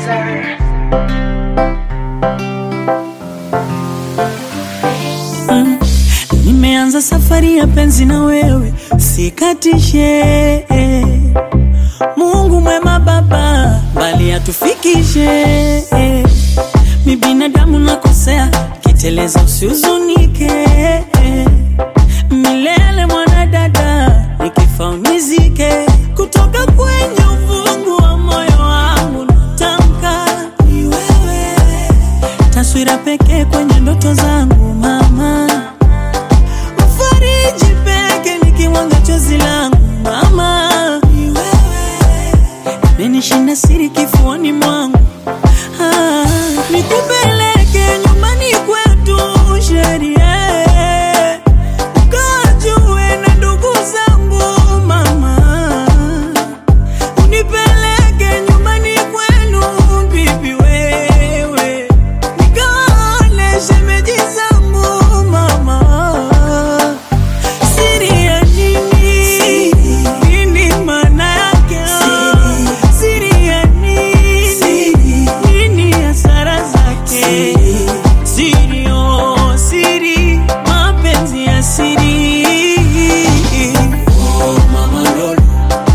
producer. Nimeanza safari ya penzi na wewe, sikatishe. Mungu mwema Baba, bali atufikishe. Mi binadamu nakosea, kiteleza usihuzunike. Milele mwanadada, nikifa unizike. Kutoka kwenye uvungu wa moyo wangu natamka ni wewe, taswira pekee kwenye ndoto zangu mama Mfariji peke nikiwanga chozi langu mama, ni wewe menishinda siri kifuani mwangu ah, nikupeleke nyumbani kwetu sheria ukajue na ndugu zangu mama, unipeleke nyumbani kwenu bibi wewe nikaone shemeji zangu mama Siri ya nini? Nini maana yake? Siri ya nini? Nini hasara zake? Siri, oh, siri, mapenzi ya siri. Oh, mama Lolo.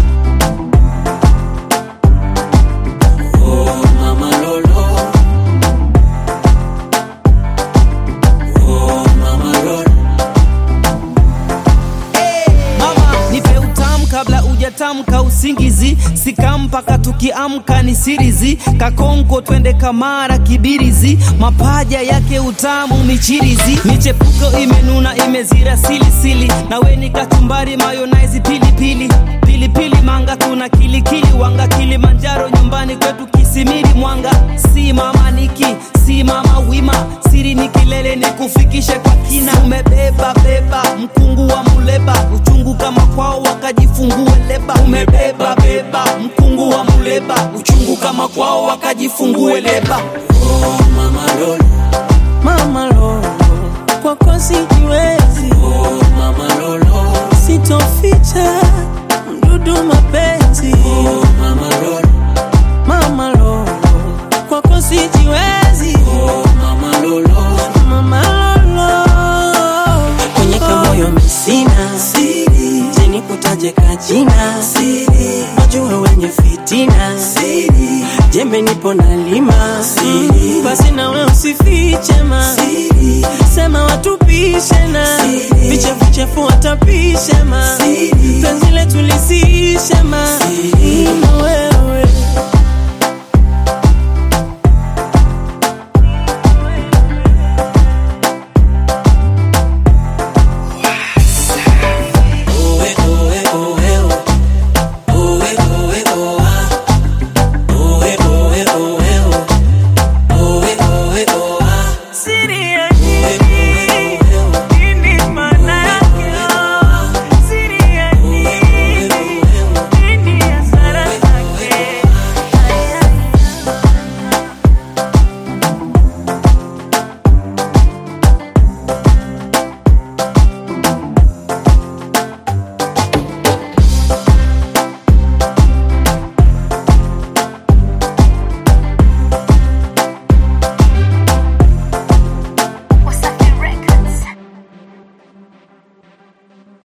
Oh, mama Lolo. Oh, mama Lolo. Mama, nipe utamu kabla ujatamka usingizi, sika mpaka tukiamka ni sirizi, kakonko twende kamara kibirizi, mapaja yake utamu michirizi, michepuko imenuna imezira silisili, nawe ni kachumbari mayonaizi pilipili pilipili manga tuna kilikili wanga Kilimanjaro nyumbani kwetu Kisimiri Mwanga, si mama niki si mama wima, siri ni kilele ni kufikishe kwa kina, umebeba beba mkungu wa muleba, uchungu kama kwao wakajifungue leba, umebeba beba mkungu wa muleba, uchungu kama kwao wakajifungue leba. Oh, mama Lolo. Mama Lolo, kwako sijiwezi. Oh, mama Lolo, sitoficha mdudu mapenzi. Oh, mama Lolo, mama Lolo, kwako sijiwezi. Oh, mama Lolo, mama Lolo, kwenye kamoyo misina siri, jeni kutaje kajina siri, wajua wenye fitina siri, jembe nipo na lima siri, basi nawe usifiche ma siri, sema watupishe na vichefuchefu watapishe ma siri, penzi letu lisi